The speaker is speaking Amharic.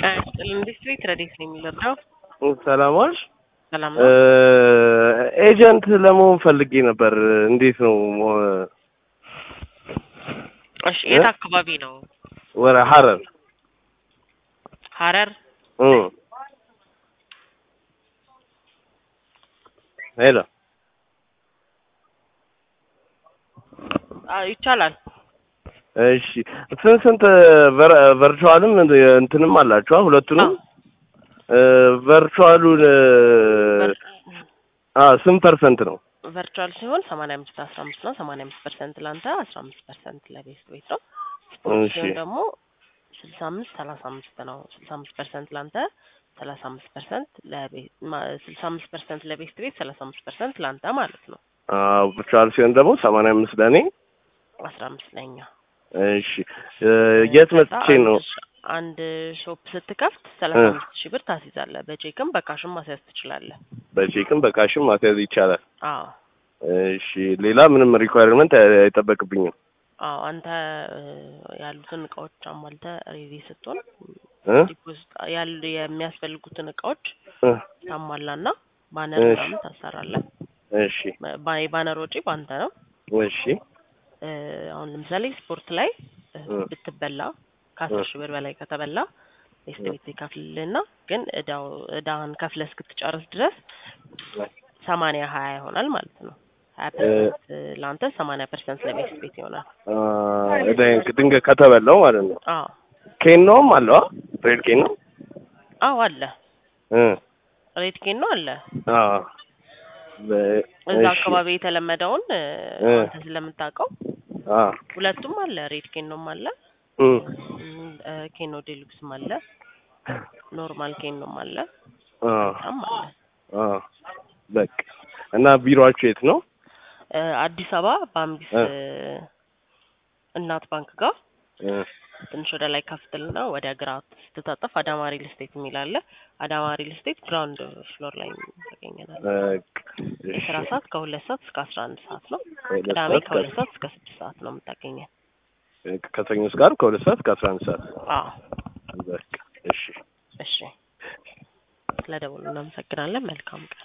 ኢንዱስትሪ ትረዲት ነው የሚለካው። ሰላም ዋልሽ። ሰላም እ ነው። ኤጀንት ለመሆን ፈልጌ ነበር። እንዴት ነው? እሺ የት አካባቢ ነው? ወረ ሐረር ሐረር እ ሄሎ አ ይቻላል። እሺ ስንት ስንት ቨር- ቨርቹዋልም እንትንም አላችኋ ሁለቱንም እ ቨርቹዋሉን አ ስንት ፐርሰንት ነው? ቨርቹዋል ሲሆን ሰማንያ አምስት አስራ አምስት ነው። ሰማንያ አምስት ፐርሰንት ለአንተ አስራ አምስት ፐርሰንት ለቤስት ቤት ነው። ስፖርት እሺ ሲሆን ደግሞ ስልሳ አምስት ሰላሳ አምስት ነው። ስልሳ አምስት ፐርሰንት ለአንተ ሰላሳ አምስት ፐርሰንት ለቤት ስልሳ አምስት ፐርሰንት ለቤስት ቤት ሰላሳ አምስት ፐርሰንት ለአንተ ማለት ነው። አ ቨርቹዋል ሲሆን ደግሞ ሰማንያ አምስት ለእኔ አስራ አምስት ለኛ እሺ እ የት መጥቼ ነው? አንድ ሾፕ ስትከፍት ሰላሳ እ አምስት ሺህ ብር ታስይዛለህ። በቼክም በካሽም ማስያዝ ትችላለህ። በቼክም በካሽም ማስያዝ ይቻላል። አዎ እሺ ሌላ ምንም ሪኳየርመንት አይጠበቅብኝም። አዎ አንተ እ ያሉትን እቃዎች አሟልተህ ሬዲ ስትሆን እ ዲፖዚት ያሉ የሚያስፈልጉትን እቃዎች እ ታሟላና ባነር እሺ ምናምን ታሰራለህ። እሺ ባ- የባነር ወጪ በአንተ ነው። እሺ እ አሁን ለምሳሌ ስፖርት ላይ እ እ ብትበላ እ ከአስር ሺህ ብር በላይ ከተበላ ቤስት እ ቤት ይከፍልልና ግን እዳው እዳህን ከፍለህ እስክትጨርስ ድረስ ሰማንያ ሀያ ይሆናል ማለት ነው። ሀያ እ ፐርሰንት ለአንተ ሰማንያ ፐርሰንት ለቤስት ቤት ይሆናል። አ እዳዬን ድንገት ከተበላው ማለት ነው። አዎ ኬኖም አለው ሬድ ኬኖ አዎ አለ እ ሬድ ኬን ነው አለ አ በ- እዛ እሺ አካባቢ የተለመደውን እ እ አንተ ስለምታውቀው አ ሁለቱም አለ ሬድ ኬኖም አለ እ እም፣ እ ኬኖ ዴሉክስም አለ ኖርማል ኬኖም አለ አ በጣም አለ አ በቃ እና ቢሮአችሁ የት ነው? እ አዲስ አበባ በአምቢስ እ እ እናት ባንክ ጋር እ ትንሽ ወደ ላይ ከፍትልና ወደ ግራ ስትታጠፍ አዳማ ሪል ስቴት የሚል አለ። አዳማ ሪል ስቴት ግራውንድ ፍሎር ላይ ታገኘናል። በቃ እሺ የስራ ሰዓት ከሁለት ሰዓት እስከ አስራ አንድ ሰዓት ነው። ከሁለት ቅዳሜ ሰዓት ከሁለት ከ- ሰዓት እስከ ስድስት ሰዓት ነው የምታገኘን። ከሰኞ እስከ ዓርብ ከሁለት ሰዓት እስከ አስራ አንድ ሰዓት አዎ በቃ እሺ እሺ፣ ስለደወሉ እናመሰግናለን። መልካም ቀን